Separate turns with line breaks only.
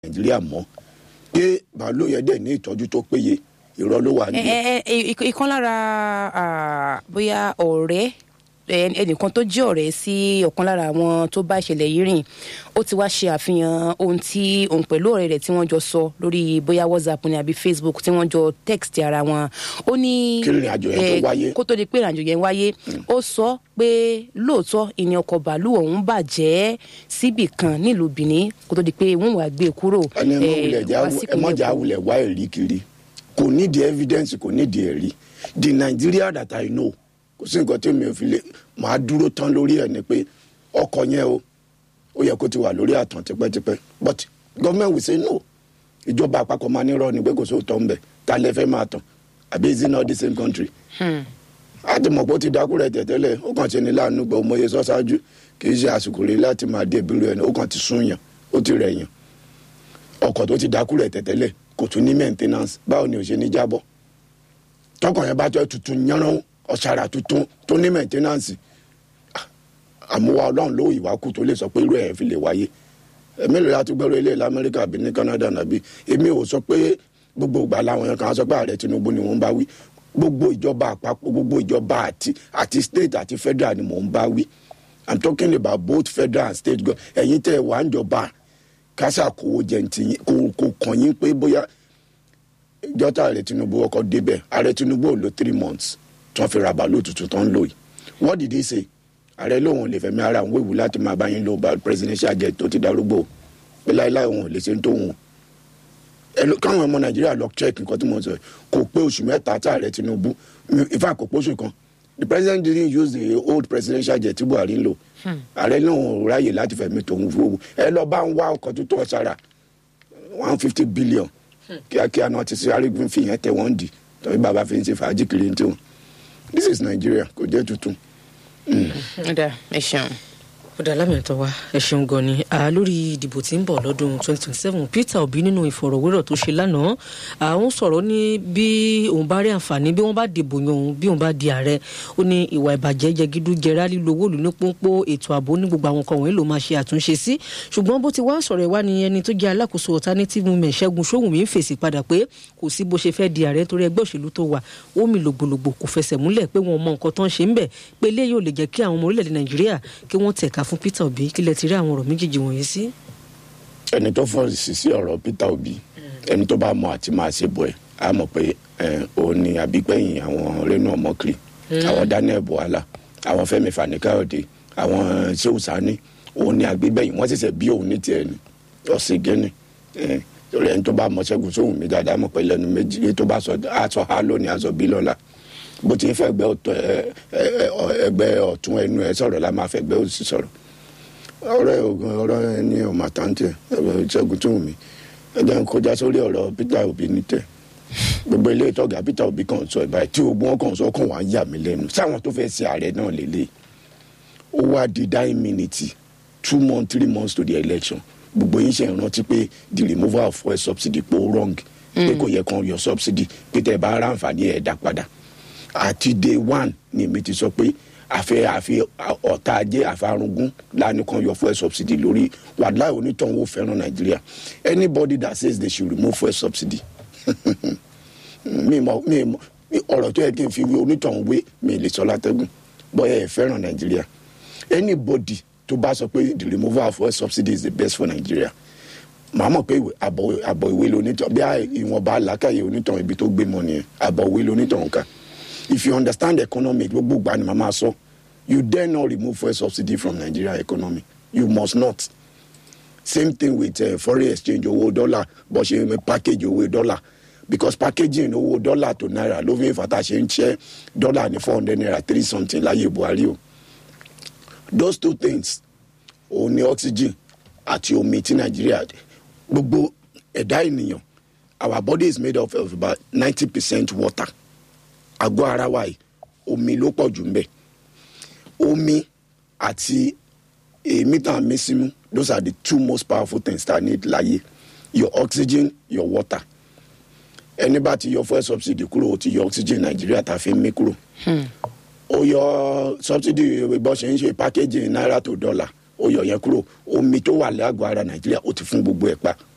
nàìjíríà mọ́ pé màálù yẹn dẹ̀ ní ìtọ́jú tó péye irọ́ ló wà
ẹ
níbẹ̀.
ẹ ẹ ìk- ìkan lára ah, bóyá ọ̀rẹ́ ẹ- ẹnìkan tó jẹ́ ọ̀rẹ́ sí ọ̀kan lára àwọn tó bá ìṣẹ̀lẹ̀ yìí rìn ó ti wá ṣe àfihàn ohun tí òun pẹ̀lú ọ̀rẹ́ rẹ̀ tí wọ́n jọ sọ lórí bóyá whatsapp ni àbí facebook tí wọ́n jọ text ara wọn ó ní
Kí ìrìnàjò yẹn tó
eh,
wáyé.
kó tó di pé ìrìnàjò yẹn wáyé ó sọ pé lóòótọ́ ìní ọkọ̀ bàálù ọ̀hún bàjẹ́ síbì kan nílùú benin kó tó di pé wọ́n wàá gbé e kúrò
ẹni ẹ mọ
eh,
wulẹ̀ já
wá
ẹ
sípínlẹ̀
mọ jà
Èkó.
wulẹ̀ wá ẹ̀rí kiri kò nídìí evidence kò nídìí ẹ̀rí the Nigeria that I know kò sí nǹkan tí mi ò fi lè máa dúró tán lórí ẹ̀ ni pé ọkọ̀ yẹn o ó yẹ kó ti wà lórí àtàn tipẹ́tipẹ́ but government will say no ìjọba àpapọ̀ máa ní rọ ni pé kò sóòótọ́ ń bẹ̀ ta lẹ fẹ́ máa tàn àbí is it not the same country
Hmm.
a ti mọ̀ pé ó ti dákú rẹ̀ tẹ̀tẹ́lẹ̀ ó kàn ṣe ní láàánú gbọ́ ọmọ yẹn sọ ṣáájú kì í ṣe àsìkò rẹ̀ láti máa dé ìbílẹ̀ ẹni ó kàn ti sún yàn ó ti rẹ̀ yàn ọkọ̀ tó ti dákú rẹ̀ tẹ̀tẹ́lẹ̀ kò tún ní maintenance báwo ni ò ṣe ní jábọ́ tọkọ̀ yẹn bá jẹ́ tuntun yánran ọ̀sára tuntun tó ní maintenance ah, àmúwá ọlọ́run ló ìwà kù tó lè sọ pé irú ẹ̀ fi lè wáyé èmi lè láti gbọ́rọ̀ ilé lamẹ́ríkà àbí ní Canada nàbí èmi ò sọ pé gbogbo ìgbà làwọn yẹn kan sọ pé ààrẹ Tinubu ni wọ́n bá wí gbogbo ìjọba àpapọ̀ gbogbo ìjọba àti àti state àti federal ni mò ń bá wí i'm talking about both federal and state government ẹ̀yin tẹ́ ẹ wà ń jọba kásá kówó jẹ ntì yín kò kò kàn yín pé bóyá ìjọta ààrẹ Tinubu ọkọ̀ débẹ̀ ààrẹ Tinubu ò lo three months tí wọ́n fi ra bàálù tuntun tó ń lò yìí what did he say ààrẹ lóun ò lè fẹ̀mí ara òun wéwu láti máa bá yín lo ba- presidential jet tó ti darúgbó pé láéláé òun ò lè ṣe ń tóun ẹ lọ- káwọn ọmọ nàìjíríà lọ check nǹkan tí mo sọ yìí. kò pé oṣù mẹ́ta tí ààrẹ tinubu ifá kò pé oṣù kan the president didn't use the old presidential jet tí buhari ń lò ààrẹ náà ò ráyè láti fẹ̀mí tòun fowó ẹ lọ bá ń wá ọkọ̀ tó tó ọ̀sára one fifty billion kíákíá náà ti ṣe arígun fìyẹn tẹ wọ́n dì tọ́jú bàbá fi ń ṣe fàájì kiri ní tiwọn this is nigeria kò jẹ́ tuntun.
Ọ̀dà, ẹ ṣeun.
kódà lámẹ̀tọ́ wa ẹ ṣeun gan ni à lórí ìdìbò tí ń bọ̀ lọ́dún 2027 Peter Obi nínú ìfọ̀rọ̀wérọ̀ tó ṣe lánàá àwọn sọ̀rọ̀ ní bí òun bá rí àǹfààní bí wọ́n bá dìbò yan òun bí òun bá di ààrẹ ó ní ìwà ìbàjẹ́ jẹgídú jẹrá lílo owó ìlú ní pọ́npọ́ ètò ààbò ní gbogbo àwọn kan wọ̀nyí ló máa ṣe àtúnṣe sí ṣùgbọ́n bó ti wá sọ̀rọ̀ ìwá ni ẹni tó jẹ́ alákòóso alternative movement Ṣẹ́gun Ṣóhùnmí ń fèsì padà pé kò sí bó ṣe fẹ́ di ààrẹ torí ẹgbẹ́ òṣèlú tó wà ó mi lògbòlògbò kò fẹsẹ̀ múlẹ̀ pé wọn mọ nǹkan tó ń ṣe ń bẹ̀ pé eléyìí ò lè jẹ́ kí àwọn ọmọ orílẹ̀-èdè Nàìjíríà kí wọ́n tẹ̀ka fún Peter Obi kí lẹ ti rí àwọn ọ̀rọ̀ méjèèjì wọ̀nyí sí.
ẹni tó fọ́ sí sí ọ̀rọ̀ Peter Obi ẹni tó bá mọ àti máa ṣe bọ̀ ẹ̀ á mọ̀ pé ẹ̀, òun ni àbígbẹ̀yìn àwọn Reno Omokri àwọn Daniel Buhala àwọn Fẹ́mi Fani-Káyọ̀dé àwọn Shehu Sani òun ni àgbégbẹ̀yìn wọ́n ṣẹ̀ṣẹ̀ bí òun ní tiẹ̀ ni ọ̀sìn gẹ́ni ẹ̀, torí ẹni tó bá mọ Ṣẹ́gun Ṣóhùnmí dáadáa mọ̀ pé lẹ́nu méjì èyí tó bá sọ aṣọ ha lónìí aṣọ bí lọ́la bó ti ń fẹ́ ẹgbẹ́ ọ̀tún ẹ- ẹ- ẹ- ẹgbẹ́ ọ̀tún ẹnu ẹ sọ̀rọ̀ la máa fẹ́ ẹgbẹ́ òsì sọ̀rọ̀ ọ̀rọ̀ ogun ọ̀rọ̀ ẹni ọmọ àtàntẹ ẹgbẹ́ Ṣẹ́gun Ṣóhùnmí ẹjẹ ń kọjá sórí ọ̀rọ̀ Peter Obi ní tẹ gbogbo ilé ìtọ́gà Peter Obi kan sọ ìbáyìí tí ogun wọn kàn sọ kàn wá ń yà mí lẹ́nu sáwọn tó fẹ́ ṣe ààrẹ náà lélẹ̀ ó wá di nine minutes two months three months to the election gbogbo yín ṣe ìrántí pé the removal of fuel subsidy pé ó wrong pé kò yẹ kàn yọ subsidy pé tẹ bá ara àǹfààní ẹ̀ dá padà àti day one ni èmi ti sọ pé àfẹ àfi ọ̀tá ajé àfarungún lánàá kan yọ fuel subsidy lórí wàhálà onítọ̀hún ò fẹ́ràn nàìjíríà anybody that says they should remove fuel subsidy mi mọ mi mọ ọ̀rọ̀ tó yẹ kí n fi wé onítọ̀hún wé mi lè sọ látẹ́gùn bọ́yá ẹ̀ fẹ́ràn nàìjíríà anybody tó bá sọ pé the removal of fuel subsidy is the best for nigeria màá mọ̀ pé ìwé- àbọ̀ àbọ̀ ìwé lonítọ̀ bí ìwọ̀nba làákàyè onítọ̀ ibi tó gbé mọ́ nìyẹn àbọ̀ ìwé lonítọ̀ nǹkan if you understand the economy gbogbo ìgbà ni màmá sọ you dare not remove fuel subsidy from nigeria economy you must not same thing with uh, foreign exchange owó dọ́là bó ṣe ń package owó dọ́là because packaging owó dọ́là tó náírà ló fi ń fata ṣe ń ṣe dọ́là ní four hundred naira three something láyé buhari o those two things òun ni oxygen àti omi tí nàìjíríà gbogbo ẹ̀dá ènìyàn our body is made up of about ninety percent water àgọ́ ara wa yìí omi ló pọ̀ jù ń bẹ̀ omi àti èémí tá a mí símú those are the two most powerful things that I need láyé your oxygen your water ẹni bá ti yọ fuel subsidy kúrò ó ti yọ oxygen nàìjíríà tá a fi ń mí kúrò ó yọ subsidy bó ṣe ń ṣe packaging náírà tó dọ́là ó yọ yẹn kúrò omi tó wà lágọ̀ọ́ ara nàìjíríà ó ti fún gbogbo ẹ̀ pa